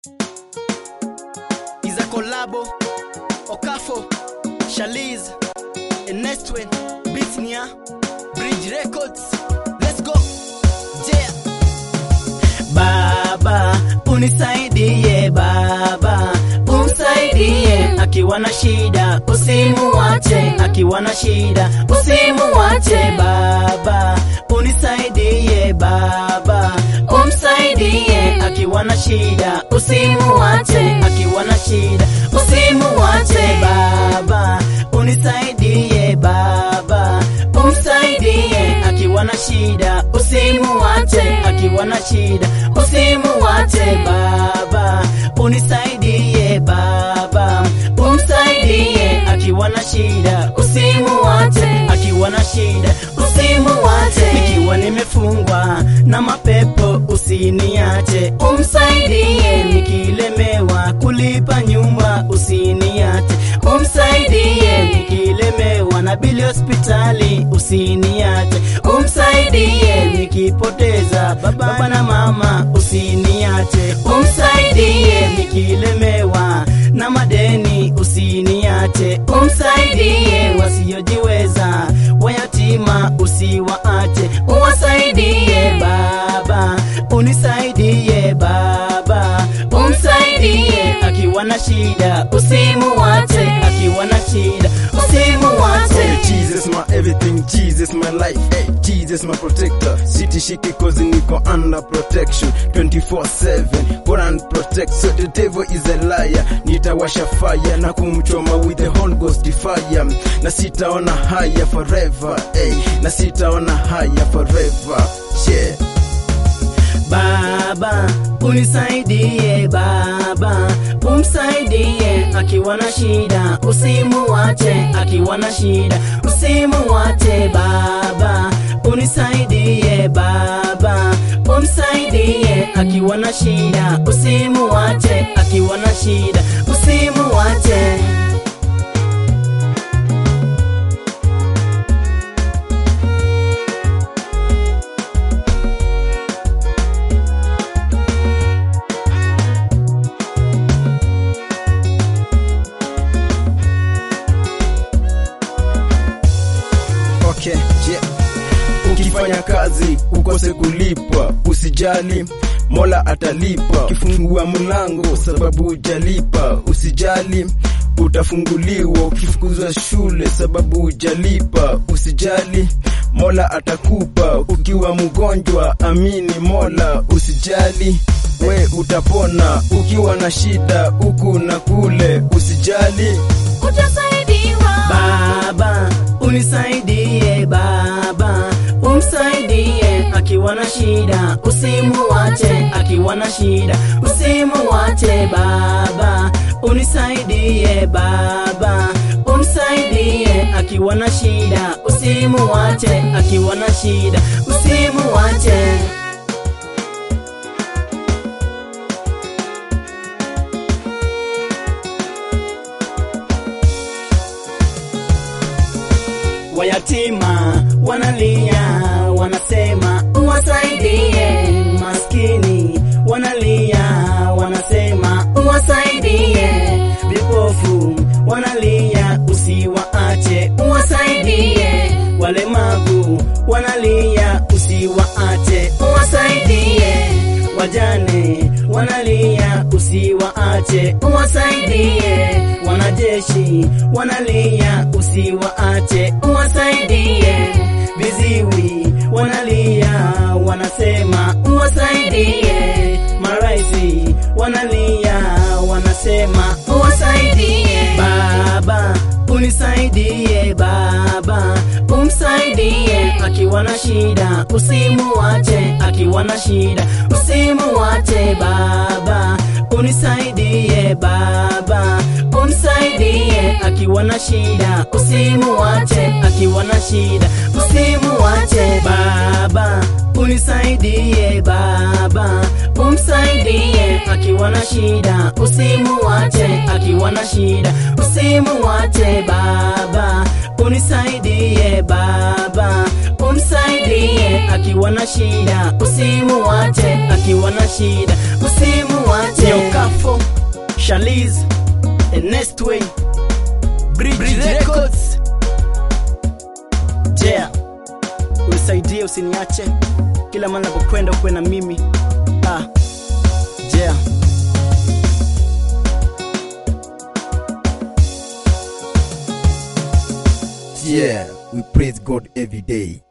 is a collabo. Okafo, Shaliz, Ernestwen, Beatnia, Bridge Records. Let's go. Yeah. Baba, unisaidie baba, umsaidie akiwa na shida, usimuache akiwa na shida, usimuache baba, unisaidie baba, umsaidie akiwa na shida, usimuache akiwa na shida, usimuache baba, unisaidie baba, umsaidie akiwa na shida, usimuache akiwa na shida, usimuache baba, unisaidie baba, umsaidie akiwa na shida, usimuache akiwa na shida, usimuache nikiwa nimefungwa na mapepo, usiniache, umsaidie nikilemewa kulipa nyumba, usiniache, umsaidie nikilemewa na bili hospitali, usiniache, umsaidie nikipoteza baba, baba na mama, usiniache, umsaidie nikilemewa na madeni, usiniache, umsaidie wasiojiweza, wayatima usiwaache, uwasaidie baba, unisaidie baba, umsaidie akiwa na shida, usimuache akiwa na shida, usimuache Jesus my everything, Jesus my life, hey, Jesus my protector. Sitishiki cause niko under protection 24/7. God and protect, so the devil is a liar. Nitawasha fire na kumchoma with the Holy Ghost fire, na sitaona haya forever, hey, na sitaona haya forever, yeah. Baba, unisaidie baba, umsaidie akiwa na shida, usimuache akiwa na shida, usimuache baba, unisaidie baba, umsaidie akiwa na shida, usimuache akiwa na shida, usimuache. Okay, yeah. Ukifanya kazi ukose kulipwa, usijali, Mola atalipa. Ukifungua mlango sababu hujalipa, usijali, utafunguliwa. Ukifukuzwa shule sababu hujalipa, usijali, Mola atakupa. Ukiwa mgonjwa, amini Mola, usijali, we utapona. Ukiwa na shida huku na kule, usijali, utasaidiwa Baba, unisaidie baba, umsaidie akiwa na shida, usimuache akiwa na shida, usimuache baba, unisaidie baba, umsaidie akiwa na shida, usimuache akiwa na shida, usimuache. Wayatima wanalia, wanasema uwasaidie. Maskini wanalia, wanasema uwasaidie. Vipofu wanalia, usiwaache, uwasaidie. Walemavu wanalia, usiwaache, uwasaidie. Wajane wanalia, usiwaache, uwasaidie. Wanajeshi wanalia, usiwaache, uwasaidie. Viziwi wanalia, wanasema uwasaidie. Maraisi wanalia, wanasema uwasaidie. Baba, unisaidie baba, umsaidie akiwa na shida, usimuache akiwa na shida, usimuache baba, unisaidie baba, umsaidie akiwa na shida, usimuache akiwa na shida, usimuache baba, unisaidie baba, umsaidie akiwa na shida, usimuache akiwa na shida, usimuache baba, unisaidie baba, umsaidie akiwa na shida, usimuache akiwa na shida, usimuache. Nyoka Shaliz, Enestway, Bridge, Bridge Records. Jea, unisaidie usiniache, kila mara napokwenda ukuwe na mimi. Ah, Jea. Yeah, we praise God every day.